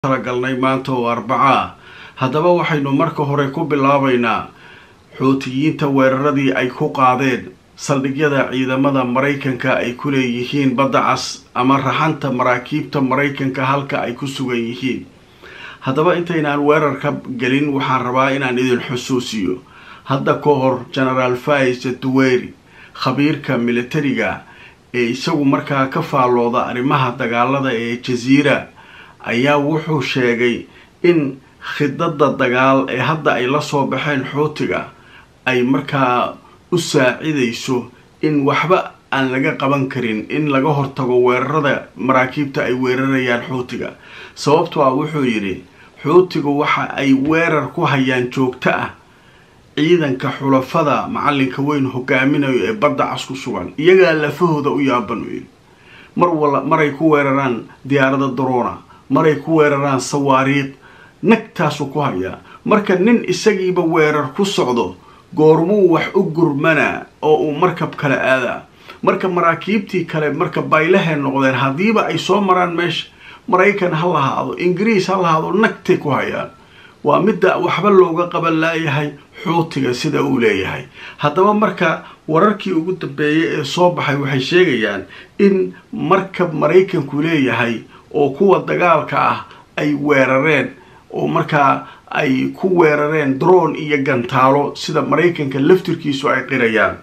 talagalnay maanta oo arbaca ah haddaba waxaynu marka hore ku bilaabaynaa xuutiyiinta weeraradii ay ku qaadeen saldhigyada ciidamada maraykanka ay ku leeyihiin badda cas ama raxanta maraakiibta maraykanka halka ay ku sugan yihiin haddaba intaynaan weerarka gelin waxaan rabaa inaan idin xusuusiyo hadda ka hor genaraal fais duweyri khabiirka militariga ee isagu markaa ka faallooda arrimaha dagaalada ee jasiira ayaa wuxuu sheegay in khidada dagaal ee hadda ay la soo baxeen xuutiga ay markaa u saacidayso in waxba aan laga qaban karin in laga hortago weerarada maraakiibta ay weerarayaan xuutiga sababtoo ah wuxuu yidhi xuutigu waxa ay weerar ku hayaan joogto ah ciidanka xulafada macalinka weyn hogaaminayo ee badda cas ku sugan iyagaa lafahooda u yaaban u yidhi mar wala maray ku weeraraan diyaarada daroona maray ku weeraraan sawaariiq nagtaasuu ku hayaa marka nin isagiiba weerar ku socdo goormuu wax u gurmanaa oo uu markab kale aadaa marka maraakiibtii kale marka baylahay noqdeen haddiiba ay soo maraan meesha maraykan ha lahaado ingiriis ha lahaado nagtay ku hayaan waa midda waxba looga qaban laayahay xuutiga sida uu leeyahay haddaba marka wararkii ugu dambeeyay ee soo baxay waxay sheegayaan in markab maraykanku leeyahay oo kuwa dagaalka ah ay weerareen oo markaa ay ku weerareen drone iyo gantaalo sida maraykanka laftirkiisu ay qirayaan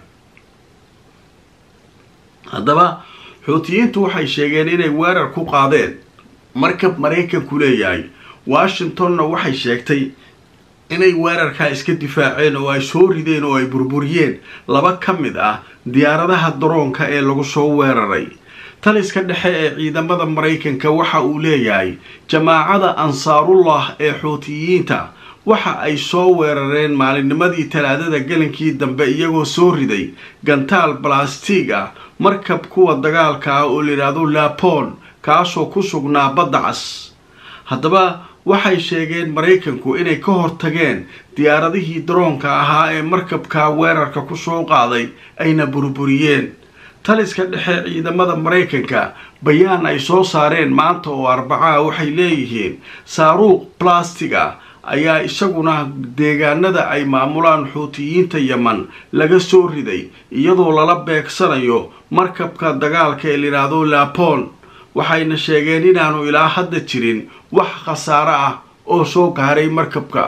haddaba xuutiyiintu waxay sheegeen inay weerar ku qaadeen markab maraykanku leeyahay washingtonna waxay sheegtay inay weerarkaa iska difaaceen oo ay soo rideen oo ay burburiyeen laba ka mid ah diyaaradaha daroonka ee lagu soo weeraray taliska dhexe ee ciidamada maraykanka waxa uu leeyahay jamaacada ansaarullah ee xuutiyiinta waxa ay soo weerareen maalinnimadii talaadada gelinkii dambe iyagoo soo riday gantaal balastig ah markab kuwa dagaalka ah oo layidhaahdo lapon kaasoo ku sugnaa badda cas haddaba waxay sheegeen maraykanku inay ka hortageen diyaaradihii daroonka ahaa ee markabka weerarka ku soo qaaday ayna burburiyeen taliska dhexe ciidamada maraykanka bayaan ay soo saareen maanta oo arbacaa waxay leeyihiin saaruuq blastiga ayaa isaguna deegaanada ay maamulaan xuutiyiinta yeman laga soo riday iyadoo lala beegsanayo markabka dagaalka ee layidhaahdo lapon waxayna sheegeen inaanu ilaa hadda jirin wax khasaaro ah oo soo gaaray markabka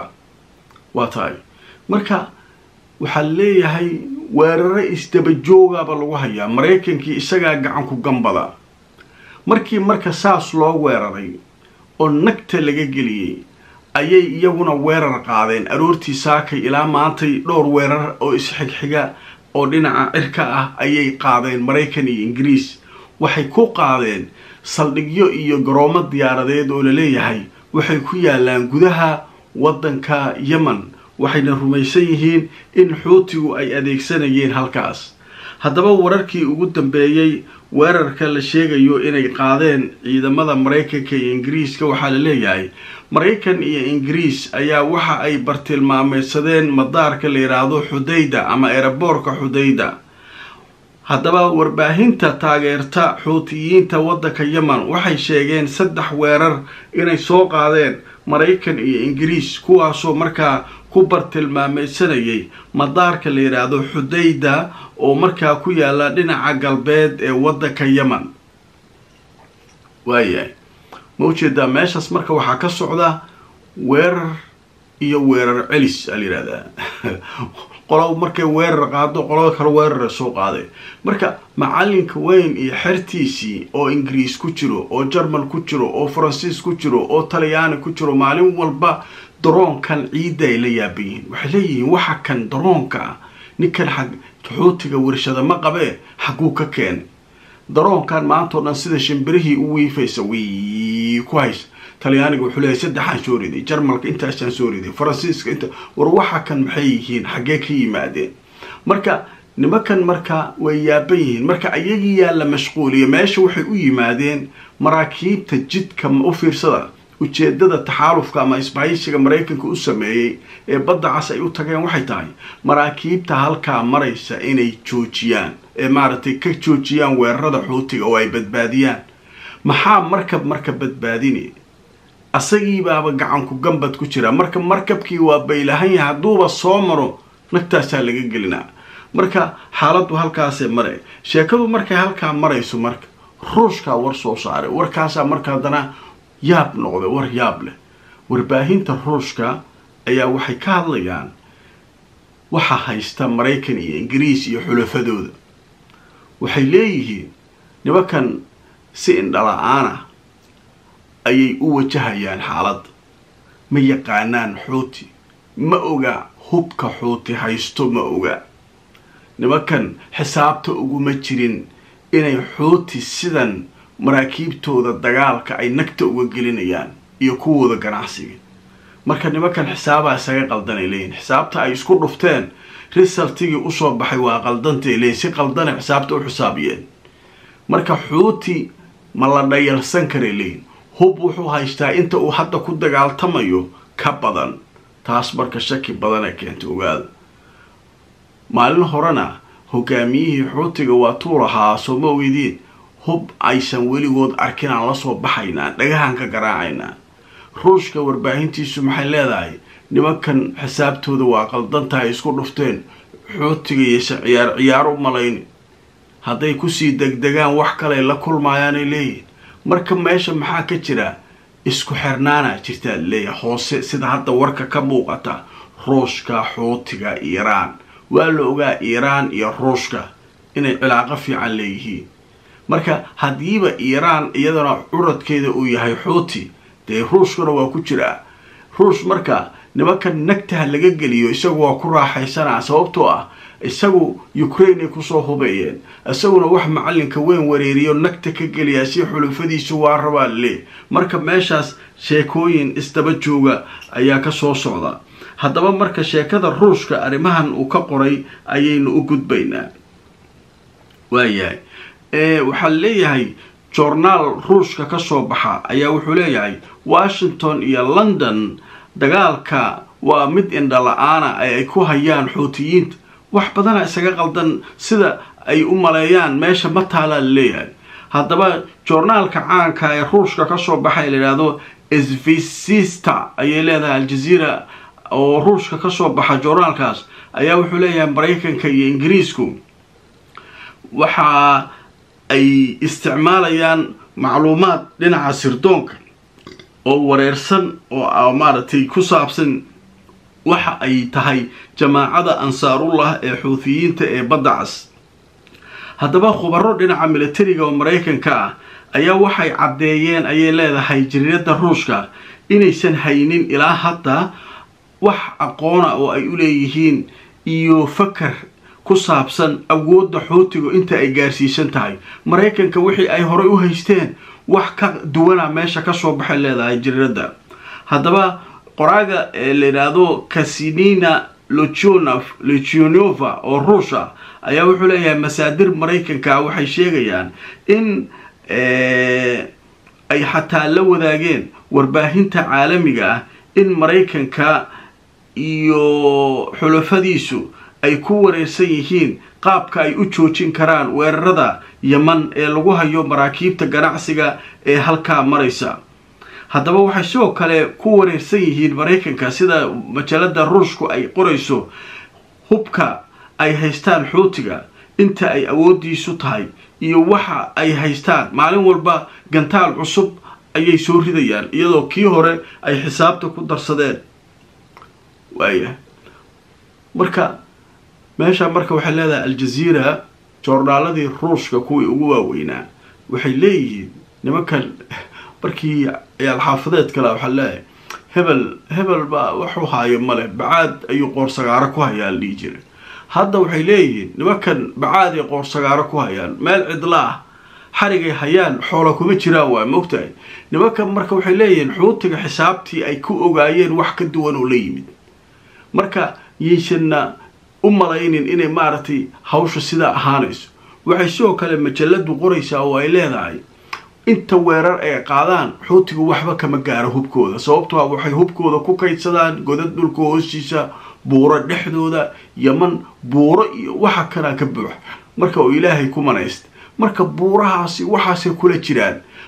waa tahay marka waxaa leeyahay weeraro isdabajoogaaba lagu hayaa maraykankii isagaa gacanku gambada markii marka saas loo weeraray oo nagta laga geliyey ayay iyaguna weerar qaadeen aroortii saakay ilaa maantay dhowr weerar oo isxigxiga oo dhinaca cirka ah ayay qaadeen maraykan iyo ingiriis waxay ku qaadeen saldhigyo iyo garoomo diyaaradeed oo laleeyahay waxay ku yaalaan gudaha waddanka yemen waxayna rumaysan yihiin in xuutigu ay adeegsanayeen halkaas haddaba wararkii ugu dambeeyey weerarka la sheegayo inay qaadeen ciidamada maraykanka iyo ingiriiska waxaa la leeyahay maraykan iyo ingiriis ayaa waxa ay bartilmaameysadeen madaarka la yidhaahdo xudayda ama eeraboorka xudayda haddaba warbaahinta taageerta xuutiyiinta waddanka yemen waxay sheegeen saddex weerar inay soo qaadeen maraykan iyo ingiriis kuwaasoo markaa ku bartilmaameysanayay madaarka la yidhaahdo xudayda oo markaa ku yaala dhinaca galbeed ee waddanka yemen waayahay ma ujeedaa meeshaas marka waxaa ka socda weerar iyo weerar celis aa la yidhahdaa qolo markay weerar qaado qolada kale weerara soo qaaday marka macalinka weyn iyo xertiisii oo ingiriis ku jiro oo jerman ku jiro oo faransiis ku jiro oo talyaani ku jiro maalin walba daroonkan ciidda ay la yaaban yihiin waxay leeyihiin waxa kan daroonka ah ninkan xag xuutiga warshada ma qabee xaguu ka keenay daroonkan maantao dhan sida shimbirihii u wiifaysa wii ku haysa talyaaniga wuxuu leeyahy saddexaan soo riday jarmalka intaasaan soo riday faransiiska inta war waxa kan maxay yihiin xaggee ka yimaadeen marka nimankan marka way yaaban yihiin marka ayagii yaa la mashquuliya meesha waxay u yimaadeen maraakiibta jidka u fiirsada ujeedada taxaalufka ama isbahaysiga maraykanka u sameeyey ee badda cas ay u tageen waxay tahay maraakiibta halkaa maraysa inay joojiyaan ee maaragtay ka joojiyaan weerarada xuutiga oo ay badbaadiyaan maxaa markab marka badbaadinay asagiibaaba gacanku gambad ku jira marka markabkii waa baylahan yahay hadduuba soo maro nagtaasaa laga gelinaa marka xaaladdu halkaasee mare sheekadu markay halkaa marayso marka ruushkaa war soo saaray warkaasaa marka haddana yaab noqday war yaab leh warbaahinta ruushka ayaa waxay ka hadlayaan waxa haysta maraykan iyo ingiriis iyo xulafadooda waxay leeyihiin nimankan si indhala-aana ayay u wajahayaan xaaladda ma yaqaanaan xuuti ma oga hubka xuuti haysto ma oga nimankan xisaabta uguma jirin inay xuuti sidan maraakiibtooda dagaalka ay nagta uga gelinayaan iyo kuwooda ganacsiga marka nimankan xisaabaa isaga qaldanay leeyihin xisaabta ay isku dhufteen risaltigii usoo baxay waa qaldantay leeyihin si qaldana xisaabta u xisaabiyeen marka xuuti ma la dhayalsan karay leeyihin hub wuxuu haystaa inta uu hadda ku dagaaltamayo ka badan taas marka shaki badana keenta ogaada maalin horena hogaamiyihii xuutiga waa tuu lahaa soo ma ogeydiin hub aysan weligood arkin aan lasoo baxaynaa dhagahan ka garaacaynaa ruushka warbaahintiisu maxay leedahay nimankan xisaabtooda waa qaldantahay isku dhufteen xuutiga iyose ciyaar ciyaar u malayni hadday kusii degdegaan wax kaley la kulmaayaanay leeyihin marka meesha maxaa ka jira isku xirnaana jirtaa leeyahay hoose sida hadda warka ka muuqata ruushka xuutiga iiraan waa la ogaa iiraan iyo ruushka inay cilaaqo fiican leeyihiin marka haddiiba iiraan iyadana curadkeeda uu yahay xuuti dee ruushkuna waa ku jiraa ruush marka nimankan nagtaha laga geliyo isagu waa ku raaxaysanaa sababtoo ah isagu ukraine ay kusoo hubeeyeen isaguna wax macalinka weyn wareeriyo nagta ka geliyaa si xulufadiisu waa rabaa le marka meeshaas sheekooyin isdaba jooga ayaa ka soo socda haddaba marka sheekada ruushka arrimahan uu ka qoray ayaynu u gudbaynaa waayahay waxaa leeyahay jornaal ruushka ka soo baxa ayaa wuxuu leeyahay washington iyo london dagaalka waa mid indhala-aana ee ay ku hayaan xuutiyiinta wax badana isaga qaldan sida ay u maleeyaan meesha ma taalaa la leeyahay haddaba joornaalka caanka ee ruushka kasoo baxay la yidhaahdo svicista ayay leedahay aljaziira oo ruushka kasoo baxa joornaalkaas ayaa wuxuu leeyahay maraykanka iyo ingiriisku waxa ay isticmaalayaan macluumaad dhinaca sirdoonka oo wareersan oo maaragtay ku saabsan waxa ay tahay jamaacada ansaarullah ee xuutiyiinta ee badda cas haddaba khubaro dhinaca militariga oo maraykanka ah ayaa waxay caddeeyeen ayay leedahay jariirada ruushka inaysan haynin ilaa hadda wax aqoona oo ay u leeyihiin iyo fakar ku saabsan awoodda xuutigu inta ay gaarsiisan tahay maraykanka wixii ay horay u haysteen wax ka duwana meesha kasoo baxay leedahay jariirada haddaba qoraaga ee la yidhaahdo kasinina lochonov lochionova oo ruusha ayaa wuxuu leeyahay masaadir maraykanka waxay sheegayaan in ay xataa la wadaageen warbaahinta caalamiga ah in maraykanka iyo xulafadiisu ay ku wareersan yihiin qaabka ay u joojin karaan weerarada yeman ee lagu hayo maraakiibta ganacsiga ee halkaa maraysa haddaba waxay sidoo kale ku wareersan yihiin maraykanka sida majalada ruushku ay qorayso hubka ay haystaan xuutiga inta ay awoodiisu tahay iyo waxa ay haystaan maalin walba gantaal cusub ayay soo ridayaan iyadoo kii hore ay xisaabta ku darsadeen waaya marka meesha marka waxay leedahay aljaziira joornaaladii ruushka kuwii ugu waaweynaa waxay leeyihiin nimankan markii ciyaalxaafadeed kale waxaa leeyahay hebel hebel baa waxu haayo male bacaad ayuu qoorsagaaro ku hayaa la dhihi jira hadda waxay leeyihiin nimankan bacaad ay qoorsagaaro ku hayaan meel cidla ah xarigay hayaan xoola kuma jiraan waa mogtahay nimankan marka waxay leeyihiin xuutiga xisaabtii ay ku ogaayeen wax ka duwan oo la yimid marka yaysanna u malaynin inay maaragtay hawsha sidaa ahaanayso waxay sidoo kale majaladu qoraysaa oo ay leedahay inta weerar ay qaadaan xuutigu waxba kama gaaro hubkooda sababtoo waxay hubkooda ku kaydsadaan godad dhulka hoostiisa buuro dhexdooda yaman buuro iyo waxa kanaa ka buux marka oo ilaahay ku manaysta marka buurahaasi waxaasay kula jiraan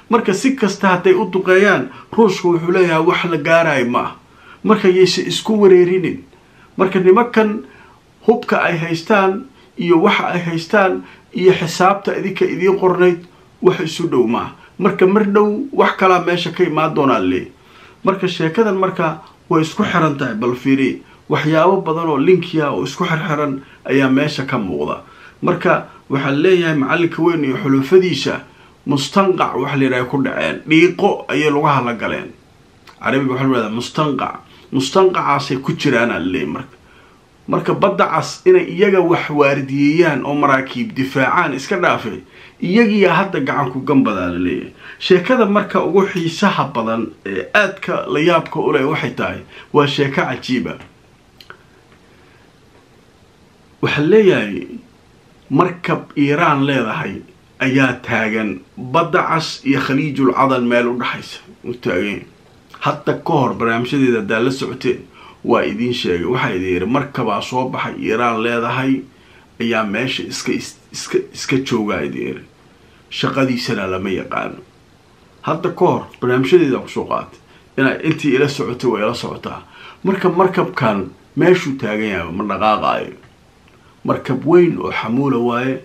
marka si kasta hadday u duqeeyaan ruushka wuxuu leeyahay wax la gaarayo ma ah marka yayse isku wareerinin marka nimankan hubka ay haystaan iyo waxa ay haystaan iyo xisaabta idinka idiin qornayd wax isu dhow maaha marka mar dhow wax kalaa meesha ka imaan doonaa leey marka sheekadan marka way isku xiran tahay bal fiiri waxyaabo badan oo linkiya oo isku xirxiran ayaa meesha ka muuqda marka waxaan leeyahay macallinka weyn iyo xulufadiisa mustanqac waxa la yidhaha ku dhaceen dhiiqo ayay lugaha la galeen carabiga waxa la yidhahdaa mustanqac mustanqacaasay ku jiraanaa leey marka marka badda cas inay iyaga wax waardiyeeyaan oo maraakiib difaacaan iska dhaafay iyagiyaa hadda gacanku gambadaa la leeyahay sheekada marka ugu xiisaha badan ee aadka la yaabka u leh waxay tahay waa sheeko cajiiba waxaa leeyahay markab iiraan leedahay ayaa taagan badda cas iyo khaliijul cadan meel u dhexaysa u taagan hadda ka hor barnaamijyadeeda haddaa la socoteen waa idiin sheegay waxaa idin yidhi markabaa soo baxay iiraan leedahay ayaa meesha iska iska iska joogaa idin yidhi shaqadiisana lama yaqaano hadda ka hor barnaamijyadeeda kusoo qaatay inaa intii ila socotay waa ila socotaa marka markabkan meeshuu taagan yahay ma dhaqaaqaayo markab weyn oo xamuula waaye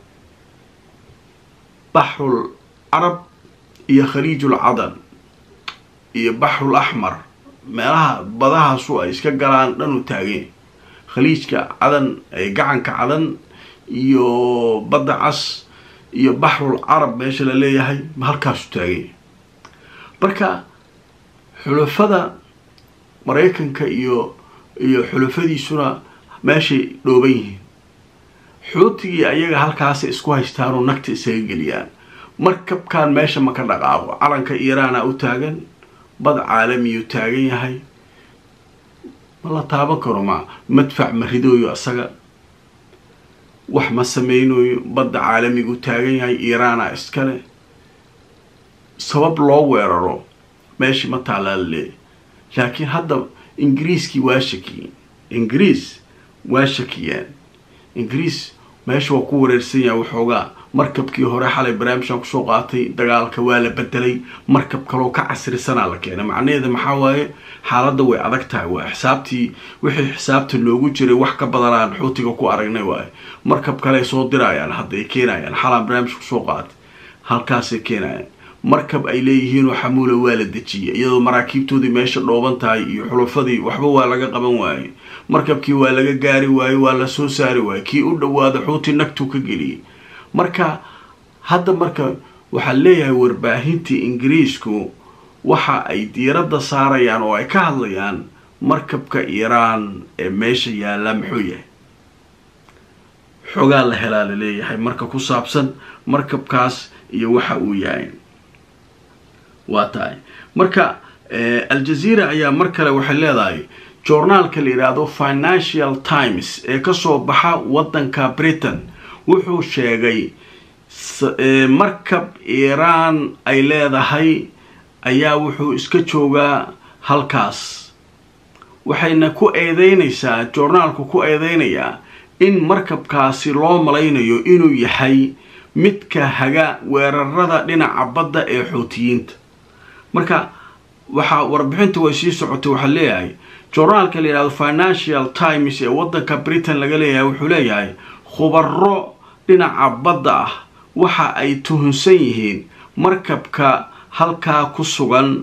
baxrul carab iyo khaliijul cadan iyo baxrul axmar meelaha badahaasu ay iska galaan dhanu taageen khaliijka cadan gacanka cadan iyo badda cas iyo baxrul carab meesha la leeyahay halkaasu taageen marka xulafada maraykanka iyo iyo xulafadiisuna meeshay dhooban yihiin xuutigii ayaga halkaasay isku haystaanoo nagta isaga geliyaan markabkan meesha ma ka dhaqaaqo calanka iiraana u taagan bad caalamiyuu taagan yahay ma la taaban karo ma madfac ma ridooyo asaga wax ma samaynayo badda caalamigu taagan yahay iiraana iskale sabab loo weeraro meeshii ma taalaale laakiin hadda ingiriiskii waa shakiyeen ingiriis waa shakiyeen ingiriis meesha waa ku wareersan yahay waxoogaa markabkii hore xalay barnaamijkan kusoo qaatay dagaalka waa la bedelay markab kaloo ka casrisanaa la keenay macnaheeda maxaa waaye xaaladda way adag tahay waa xisaabtii wixii xisaabta loogu jiray wax ka badanaan xuutiga ku aragnay waaye markab kale soo dirayaan hadday keenayaan xalaan barnaamij kusoo qaatay halkaasay keenayaan markab ay leeyihiinoo xamuula waa la dejiyay iyadoo maraakiibtoodii meesha dhooban tahay iyo xulufadii waxba waa laga qaban waayey markabkii waa laga gaari waayey waa la soo saari waayey kii u dhawaada xuuti nagtuu ka geliyay marka hadda marka waxaa leeyahay warbaahintii ingiriisku waxa ay diiradda saarayaan oo ay ka hadlayaan markabka iiraan ee meesha yaalla muxuu yahay xogaa la helaa la leeyahay marka ku saabsan markabkaas iyo waxa uu yahay waa tahay marka aljazeera ayaa mar kale waxay leedahay journaalka la yidhaahdo financial times ee kasoo baxa waddanka britain wuxuu sheegay markab iiraan ay leedahay ayaa wuxuu iska joogaa halkaas waxayna ku eedeynaysaa journaalku ku eedeynayaa in markabkaasi loo malaynayo inuu yahay midka haga weerarada dhinaca badda ee xuutiyiinta marka waxaa warbixinta way sii socotay waxaa leeyahay journaalka la yidhahdo financial times ee waddanka britain laga leeyahay wuxuu leeyahay khubaro dhinaca badda ah waxa ay tuhunsan yihiin markabka halkaa ku sugan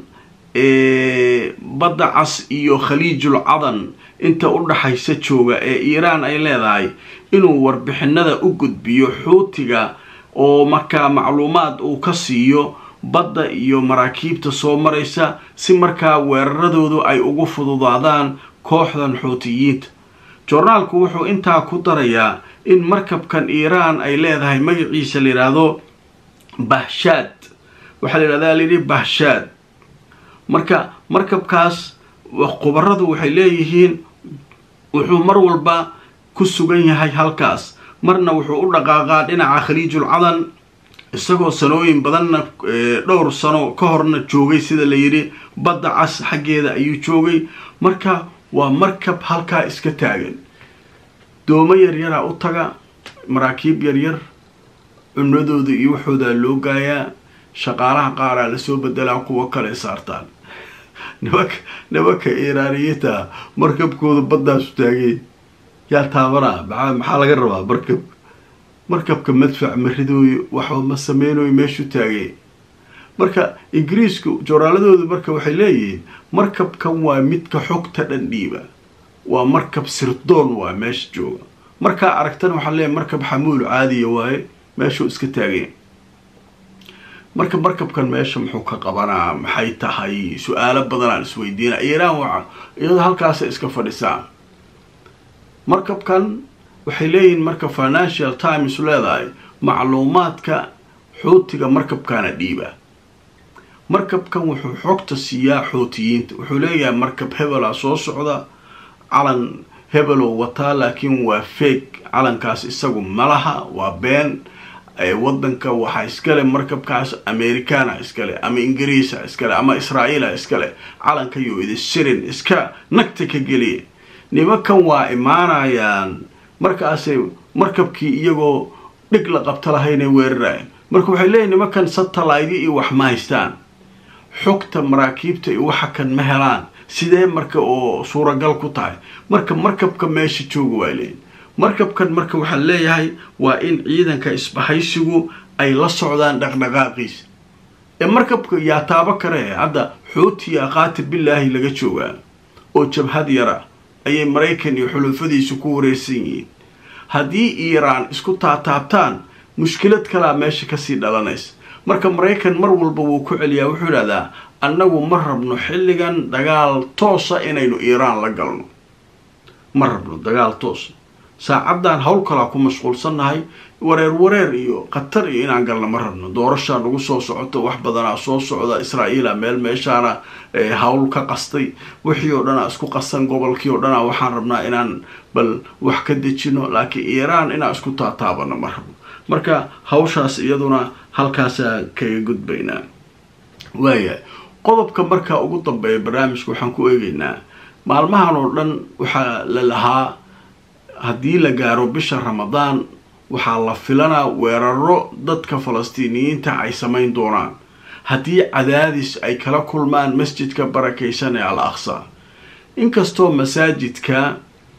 ee badda cas iyo khaliijul cadan inta u dhaxaysa jooga ee iiraan ay leedahay inuu warbixinada u gudbiyo xuutiga oo markaa macluumaad uu ka siiyo badda iyo maraakiibta soo maraysa si markaa weeraradoodu ay ugu fududaadaan kooxdan xuutiyiinta joornaalku wuxuu intaa ku darayaa in markabkan iiraan ay leedahay magaciisa la yidhaahdo bahshaad waxaa la yidhahdaa layidhi bahshaad marka markabkaas khubaradu waxay leeyihiin wuxuu mar walba ku sugan yahay halkaas marna wuxuu u dhaqaaqaa dhinaca khaliijul cadan isagoo sanooyin badanna dhowr sano ka horna joogay sida la yidhi badda cas xaggeeda ayuu joogay marka waa markab halkaa iska taagan doomo yaryaraa u taga maraakiib yaryar cunadooda iyo waxoodaa loo gaayaa shaqaalaha qaaraa lasoo bedelaa kuwo kale saartaan nimanka nimanka iiraaniyiinta markabkooda baddaasu taageen yaa taabanaa maa maxaa laga rabaa markab markabka madfac maridooyo waxba ma sameynooyo meeshuu taageen marka ingiriisku jooraaladoodu marka waxay leeyihiin markabkan waa midka xogta dhan dhiiba waa markab sirdoon waa meesha jooga markaa aragtana waxaa leeyahy markab xamuul caadiya waaye meeshuu iska taageen marka markabkan meesha muxuu ka qabanaa maxay tahay su-aalo badanaan isweydiina iiraan waa iyadoo halkaasa iska fadhisaa markabkan waxay leeyihiin marka financial times leedahay macluumaadka xuutiga markabkaana dhiiba markabkan wuxuu xogta siiyaa xootiyiinta wuxuu leeyahay markab hebela soo socda calan hebeloo wataa laakiin waa feeg calankaas isagu malaha waa been wadanka waxaa iskale markabkaas americana iskale ama ingiriisa iskale ama israa'iila iskale calankayo idi sirin iska nagta ka geliya nimankan waa imaanayaan markaasay markabkii iyagoo dhig la qabta lahaynay weerarayaan marka waxay leeyihin nimankan satellite iyo wax ma haystaan xogta maraakiibta iyo waxa kan ma helaan sidee marka oo suuragal ku tahay marka markabka meesha jooga waa leeyihin markabkan marka waxaa leeyahay waa in ciidanka isbahaysigu ay la socdaan dhaqdhaqaaqiisa ee markabka yaa taabo kare hadda xootiya qaati bilaahi laga joogaa oo jabhad yara ayay maraykan iyo xulufadiisu ku wareersan yihiin haddii iiraan isku taataabtaan mushkilad kalaa meesha kasii dhalanaysa marka maraykan mar walba wuu ku celiyaa wuxuu idhahdaa annagu ma rabno xilligan dagaal toosa inaynu iiraan la galno ma rabno dagaal toosa saacaddan hawl kalaa ku mashquulsannahay wareer wareer iyo khatar iyo inaan galna ma rabno doorashaa nagu soo socoto wax badanaa soo socda israa'iila meel meeshaana hawl ka qastay wixii oo dhanaa isku qasan gobolkii oo dhanaa waxaan rabnaa inaan bal wax ka dejino laakiin iiraan inaan isku taataabano ma rabno marka hawshaas iyaduna halkaasaa kaga gudbaynaa waaya qodobka markaa ugu dambeeya barnaamijka waxaan ku eegaynaa maalmahan oo dhan waxaa la lahaa haddii la gaaro bisha ramadaan waxaa la filanaa weeraro dadka falastiiniyiinta ay samayn doonaan haddii cadaadis ay kala kulmaan masjidka barakaysan ee al aqsa inkastoo masaajidka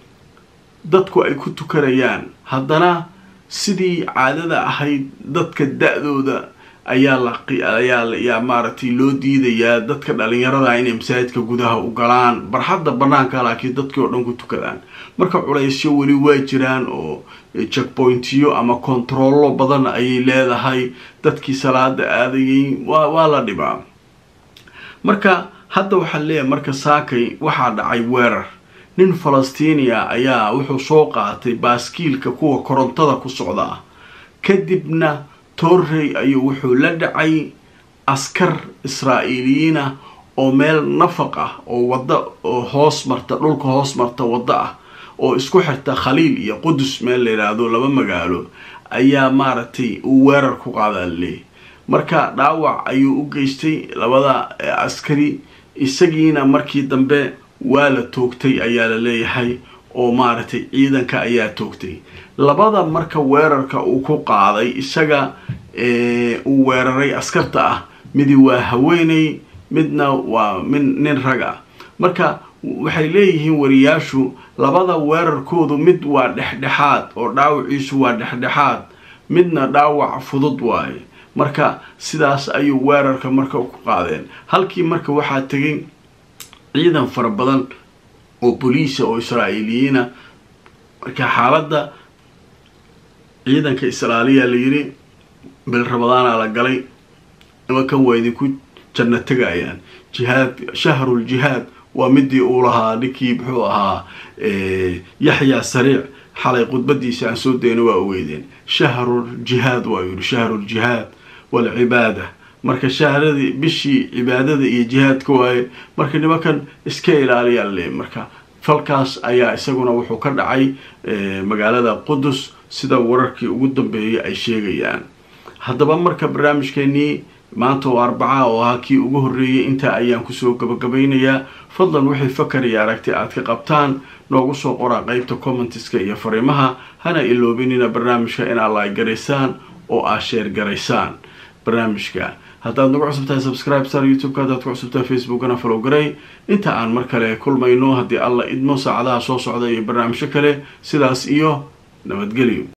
dadku ay ku tukanayaan haddana sidii caadada ahayd dadka da-dooda ayaa laayaa maaragtay loo diidayaa dadka dhalinyarada inay masaajidka gudaha u galaan barxadda banaanka laakiin dadkii oo dhan ku tukadaan marka culaysyo weli waa jiraan oo checkpointiyo ama kontarollo badan ayay leedahay dadkii salaada aadayay waa la dhibaa marka hadda waxaa leeyahay marka saakay waxaa dhacay weerar nin falastiiniya ayaa wuxuu soo qaatay baaskiilka kuwa korontada ku socda ah kadibna torrey ayuu wuxuu la dhacay askar israa'iiliyiinah oo meel nafaq ah oo wadda oo hoos marta dhulka hoos marta waddo ah oo isku xirta khaliil iyo qudus meel la yidhaahdo laba magaalo ayaa maaragtay uu weerar ku qaadaa laleeyahy marka dhaawac ayuu u geystay labada askari isagiina markii dambe waa la toogtay ayaa la leeyahay oo maaragtay ciidanka ayaa toogtay labada marka weerarka uu ku qaaday isaga uu weeraray askarta ah midi waa haweeney midna waa min nin rag ah marka waxay leeyihiin wariyaashu labada weerarkoodu mid waa dhexdhexaad oo dhaawaciisu waa dhexdhexaad midna dhaawac fudud waaye marka sidaas ayuu weerarka marka ku qaadeen halkii marka waxaa tegay ciidan fara badan oo boliisa oo israa'iiliyiina marka xaaladda ciidanka israailiya la yidhi bil ramadaana la galay nimankan waa idinku janno tegayaan jihaad shahrul jihaad waa midii uu lahaa ninkii muxuu ahaa yaxya sariic xalay khudbadiisa aan soo dayna waa ogeydeen shahrul jihaad waa yidhi shahrul jihaad walcibaada marka shahradii bishii cibaadada iyo jihaadka waaye marka nimankan iska ilaaliyaa le marka falkaas ayaa isaguna wuxuu ka dhacay magaalada qudus sida wararkii ugu dambeeyay ay sheegayaan haddaba marka barnaamijkeenii maanta oo arbaca oo ahaa kii ugu horreeyay intaa ayaan kusoo gabagabaynayaa fadlan wixii fakar iyo aragti aad ka qabtaan noogu soo qoraa qeybta commentiska iyo fariimaha hana iloobinina barnaamijka inaad laay garaysaan oo aad sheer garaysaan barnaamijka haddaad nagu cusubtahay subscribe star youtube-ka haddaad ku cusubtahay facebookana follow garay inta aan mar kale kulmayno haddii alla idmo saacadaha soo socda iyo barnaamijyo kale sidaas iyo nabadgelyo